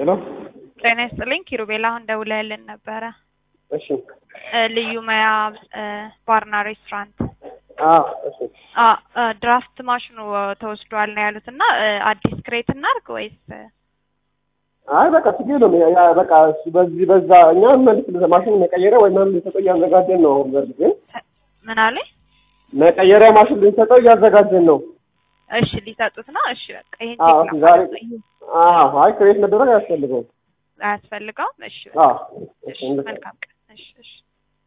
ሄሎ ጤና ይስጥልኝ ኪሩቤል፣ አሁን ደውለህልን ነበረ። እሺ እ ልዩ መያ እ ባርና ሬስቶራንት አዎ እሺ አ እ ድራፍት ማሽኑ ተወስዷል ነው ያሉት እና እ አዲስ ክሬት እናድርግ ወይስ እ አይ በቃ ችግር የለውም ያ- ያ በቃ እሱ በዚህ በዛ እኛ መልስ ማሽን መቀየሪያ ወይ ምናምን ልንሰጠው እያዘጋጀን ነው አሁን በእርግጥ ግን ምን አለኝ? መቀየሪያ ማሽን ልንሰጠው እያዘጋጀን ነው እሺ ሊሰጡት ነው። እሺ በቃ ይሄን አዎ ቼክ ዛሬ ላድርግ። አዎ አይ ክሬት መደረግ አያስፈልገውም አያስፈልገውም። እሺ አዎ እሺ እንደዛ መልካም ቀን። እሺ እሺ